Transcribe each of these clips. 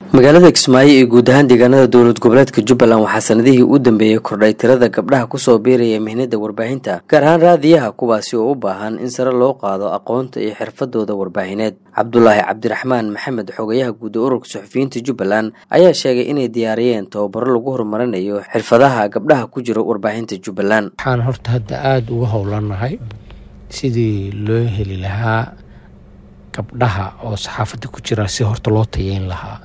magaalada kismaayo iyo guud ahaan deegaanada dowlad goboleedka jubbaland waxaa sanadihii u dambeeyey kordhay tirada gabdhaha kusoo biiraya mihnada warbaahinta gaar ahaan raadiyaha kuwaasi oo u baahan in sare loo qaado aqoonta iyo xirfadooda warbaahineed cabdulaahi cabdiraxmaan maxamed xogayaha guud ee ururka suxufiyiinta jubbaland ayaa sheegay inay diyaariyeen tababaro lagu horumarinayo xirfadaha gabdhaha ku jira warbaahinta jubbaland waxaan horta hadda aada uga howlanahay sidii loo heli lahaa gabdhaha oo saxaafadda ku jira si horta loo tayeyn lahaa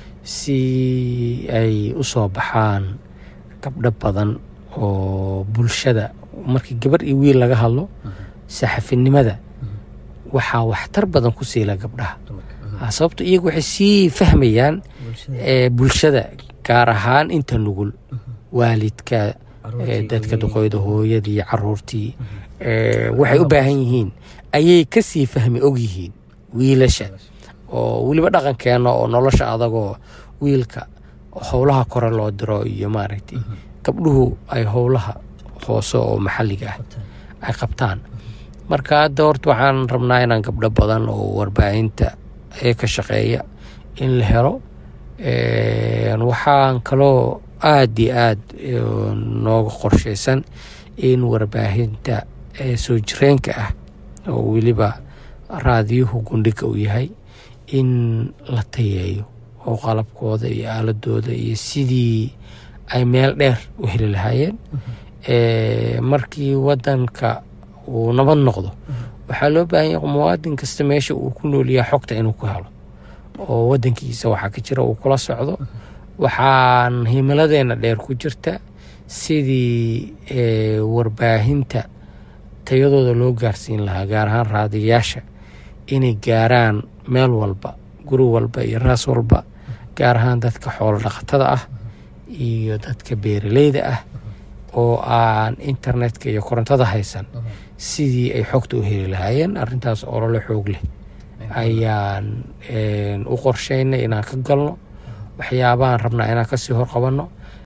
si ay u soo baxaan gabdho badan oo bulshada markii gabar iyo wiil laga hadlo saxafinimada waxaa waxtar badan ku siila gabdhaha sababto iyagu waxay sii fahmayaan bulshada gaar ahaan inta nugul waalidka dadka duqooyda hooyadii caruurtii waxay u baahan yihiin ayay kasii fahmi ogyihiin wiilasha oo weliba dhaqankeena oo nolosha adagoo wiilka howlaha kore loo diro iyo maaragtay gabdhuhu ay howlaha hoose oo maxalliga ah ay qabtaan marka hadda horta waxaan rabnaa inaan gabdho badan oo warbaahinta ee ka shaqeeya in la helo waxaan kaloo aada iyo aada nooga qorshaysan in warbaahinta soo jireenka ah oo weliba raadiyuhu gundhiga uu yahay in la tayeeyo oo qalabkooda iyo aaladooda iyo sidii ay meel dheer u heli lahaayeen markii wadanka uu nabad noqdo waxaa loo baahan yahay muwaadin kasta meesha uu ku noolyaha xogta inuu ku helo oo wadankiisa waxaa ka jira uu kula socdo waxaan himiladeena dheer ku jirta sidii warbaahinta tayadooda loo gaarsiin lahaa gaar ahaan raadiyayaasha inay gaaraan meel walba guri walba iyo raas walba gaar ahaan dadka xoolo dhaqatada ah iyo dadka beeraleyda ah oo aan internetka iyo korontada haysan sidii ay xogta u heli lahaayeen arintaas olole xoog leh ayaan u qorsheynay inaan ka galno waxyaabahaan rabnaa inaan kasii horqabanno